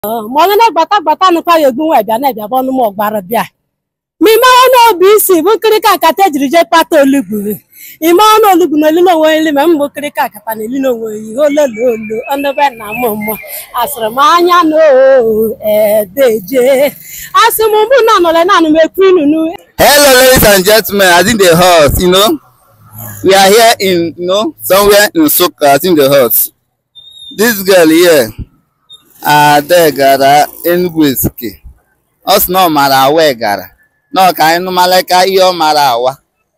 mọlụ na gbata gbata nụkwa ya egbu nwa bịa na-ebịa bụ ọnụ m ọgbara bịa ma ime ọnụ obi isi bụ nkirika nkata ejiri jee kpata olugbu ime ọnụ olugbu na elile onwe ili ma mbụ nkirika nkata na elile onwe ihe ololo olo ọnụbe na mụ mmụ asịrị m anya na edeje asị m mbụ na anọle naanị m ekwu inunu Hello, ladies and gentlemen. I think the hut, you know, we are here in, you know, somewhere in Soka. I think the hut. This girl here, Ade gara Enugu Ezike. Ọ sị na ọ mara awa ị gara. Na ọ ka anyị nụmala ka ihe ọ mara awa.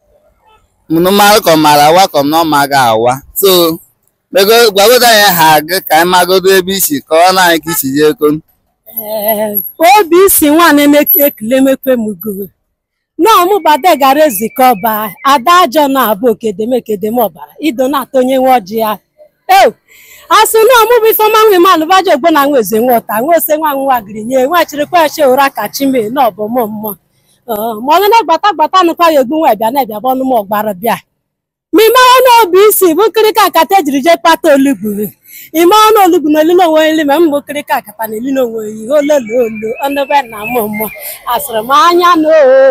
Nụmara ka ọ mara awa ka ọ na ọ maga awa. So, bego gwagodo anyị ha agụ ka anyị magodo ebe isi ka ọ na anyị ka isi jee kon. ee obi isi nwaanyị na-ekele mekwe m go n'ọmụbade gara ezikọ ọba ada ajọ na-abụ okedemkedem ọbara ido na-atọ onye nwe ọjị ya e asị na ọmụbụ ifeọma nwe m alụbaja ogbo na nwa eze nwọta nwa ose nwa nwa gịrị nye nwa chịrịkwa eche ụra ka chime na ọbụmụ mmụọ ma ọnụ na-agbata gbata nụkwa ya egbu nwa bịa na-ebịa bụ ọnụ m ọgbara bịa ma ime ọnụ obi isi bụ nkirika nkata ejiri jee kpata olugbu ime ọnụ olugbu na elile onwe ili ma mbụ nkirika nkata na elile onwe ihe ololo olo ọnụbe na mụ mmụọ asịrị m anya na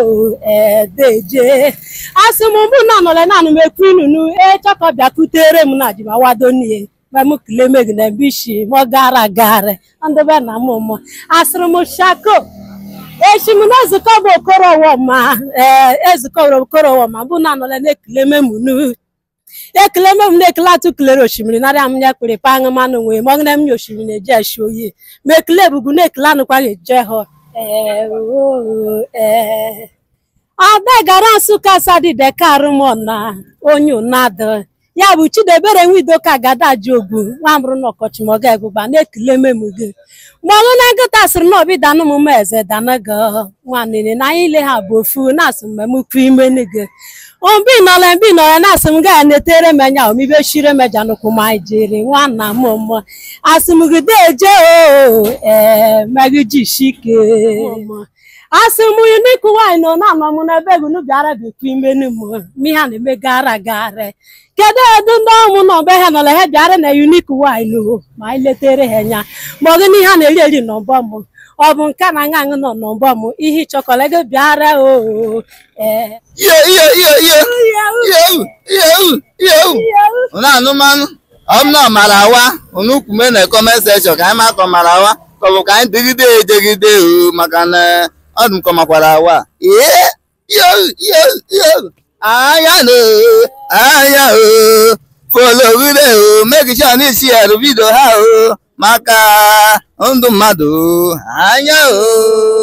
edeje asị m mbụ na anọle naanị m ekwu inunu echọkọ bịa kutere m na ji ma wado n'ihe ma m kele megi na bishi m gara gara ọnụbe na mụ mmụọ asịrị m shako echi m na ezukọ bụ okorowoma ee ezukọ bụ okorowoma bụ na anọle na-ekele memunu ekele mem na-ekele atụ kelere osimiri narịa m ya kpere pa aṅụ manụ nwee ma ọgụna m ya osimiri na-eje eshi oyi ma ekele ebubu na-ekele anụkwa na-eje hụ ee oo, ee ada gara nsụka sadide karụmọna onye ụnadụ ya bụ chidebere nwido ka agada ji ogbu nwa mbụrụ na ọkọchị ma ọ ga-egbugba na-ekele memu gị ma ọnụ na nkịta sịrị na obi danụ m ma eze danaga nwanne na anyị ile ha bụ ofu na-asị mmemme ukwu imenu gị mbi nọla mbi nọla na-asị m gaa netere m anya omibe shire meja nụkwụ ma anyị jiri nwanna m mmụọ asị m gị deje o ee megijishike asị m unik nwanyị nọ na-anọ m n'ebe gị bịara bikwa imenu m miha na-eme gara gara kedu edu ndị ọmụ na ọbe ha nọla ha bịara na unik nwanyị o ma anyị letere ha anya ma ọ gị na ihe a na-eri eri n'ọbọ m ọ bụ nke na aṅa aṅụ nọ n'ọbọ m ihe ịchọkọla gị bịara o ee Iyo, iyo, iyo, iyo. Iyo, iyo, iyo. Unu anụmanụ ọm na ọmara awa unu kwume na comment section ka anyị ma ka ọmara awa ka ọ bụ ka anyị dịgide ejegide o maka na ọ dị m ka ọ makwara awa ee iyo iyo iyo anya na anya o fologide o make sure na isi ya vidio ha o maka ndụ mmadụ o anya o